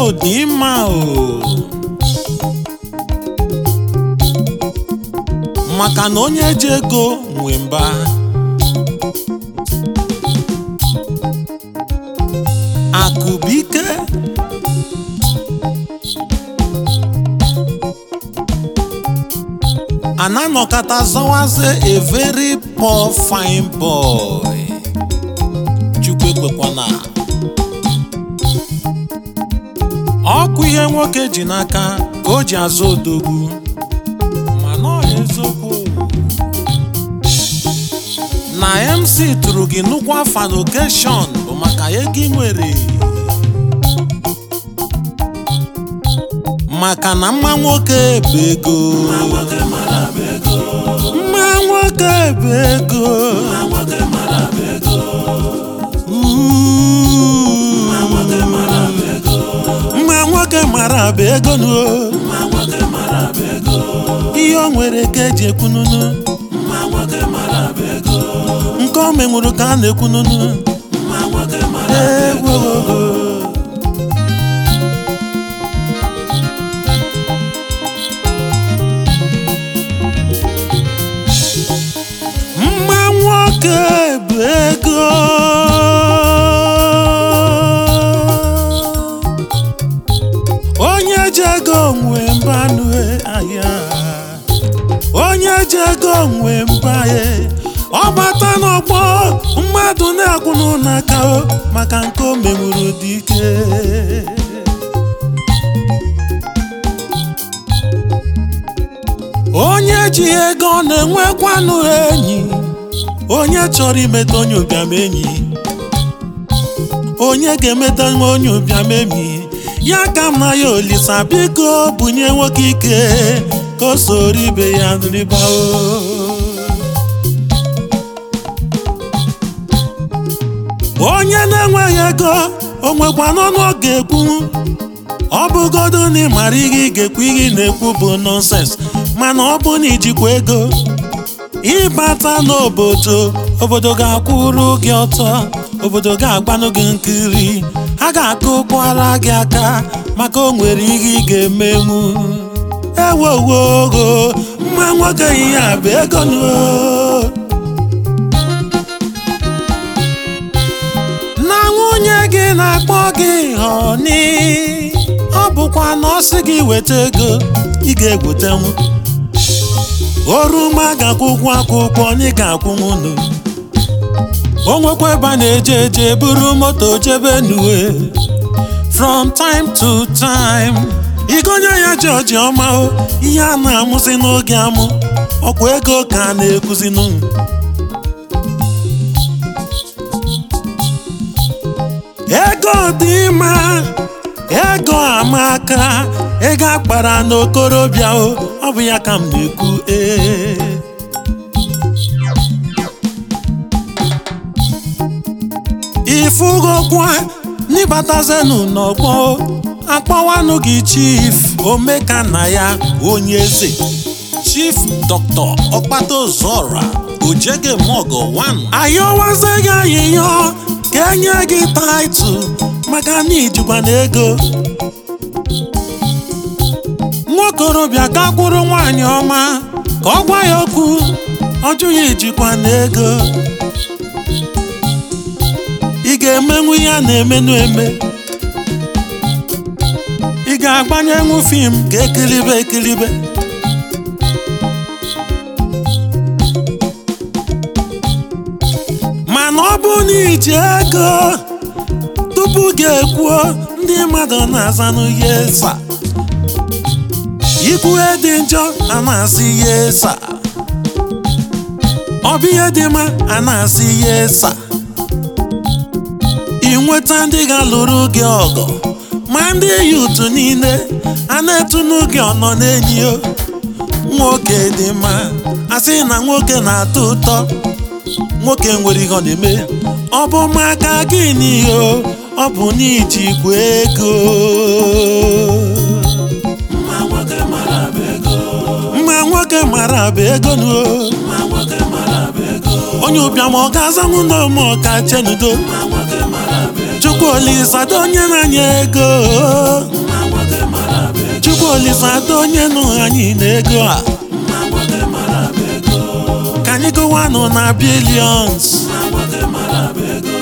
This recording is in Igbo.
dị mma o maka na onye ji ego nwe mba akụbike ananọkata zawaze a very poor fine boy chukwu ekwekwana ọkụ ihe nwoke ji n'aka ka o ji azụ odogwu mana ọ eziokwu na mc tụrụ gị nnukwu afa n'okeshọn bụ maka ego ị nwere maka na mma nwoke bụ ego mma nwoke bụ ego mma nwoke mara bụ ego nuo ihe o nwere ka eji ekwununu nke o menwuru ka a na-ekwununu egwu mma nwoke bụ ego onye ji ego nwe mbanụ ahịa onye ji ego nwe mbaye ọ bata n'ọgbọ mmadụ na-akwụnụ n'aka o maka nke o menwuru dị ike onye ji ego na-enwekwanụ enyi onye chọrọ imeta onye ụbịam enyi onye ga-emeta nwa onye ụbịam enyi ya ka m na ya olisa biko bunye nwoke ike ka o soro ibe ya rịbao onye na-enweghị ego o nwekwa n'ọnụ ọ ga-ekwu ọ bụgodo na ị mara ihe ị ga-ekwu ihe ị na-ekwu bụ nọnsens mana ọ bụ na ijikwa ego ịbata n'obodo obodo ga-akwụrụ gị ọtọ obodo ga-agbanụ gị nkiri ha ga-akụkwara gị aka maka o nwere ihe ị ga-emenwu ewowogo mma nwoke ihe a bụ ego nuo na nwunye gị na-akpọ gị họni ọ bụkwa na ọ sị gị weta ego ị ga-egwetenwu oruma ga-akwụkwọ akwụkwọ onye ga-akwụnwu unu o nwekwa ebe a na-eje eje buru moto jebe nuwe from time to time igonye ya jọji ọma o ihe a na-amụzi n'oge amụ ọkwa ego ka a na-ekuzinu ego dị mma ego amaka ego akpara n'okorobịa o ọ bụ ya ka m na-ekwu ee ifugokwa n'ịbatazenu n'ọgbọ akpọwanụ gị chief omekanna ya onye eze chief dr ọkpatozora ojege mogo 1 ayọwaze gị ayịyọ ka enye gị taịtụ maka na ijikwa na ego nwaokorobịa ka kwụrụ nwaanyị ọma ka ọ gwa ya okwu ọjụ ya ijikwa na ego ị ga-emenwu ihe a na-emenụ eme ị ga-agbanyenwu fim ka ekiribe ekiribe mana ọ bụ na iji ego tupu ga-ekwuo ndị mmadụ na-azanụ yesa ikwue dị njọ a na-asị yesa ọ bụ ihe dị mma a na-asị yesa ị nweta ndị ga-alụrụ gị ọgọ ma ndị yutu niile a na-etunu gị ọnọ n'enyi o nwoke dị mma asị na nwoke na-atọ ụtọ nwoke nwere ihe ọ na-eme ọ bụ maka gịnị o ọ bụ n'ijikwa ego mma nwoke mara bụ ego mma nwoke mara bụ ego nu mma nwoke mara bụ ego onye ụbịam ọ ga-azanwu n'ome ọka chenudo mma nwoke mara bụ ego chukwu olisado onye na-anya ego mma nwoke mara bụ ego chukwu olisado onye nụ anyị n'ego a mma nwoke mara bụ ego ka anyị gụwanụ na bilions mma nwoke mara bụ ego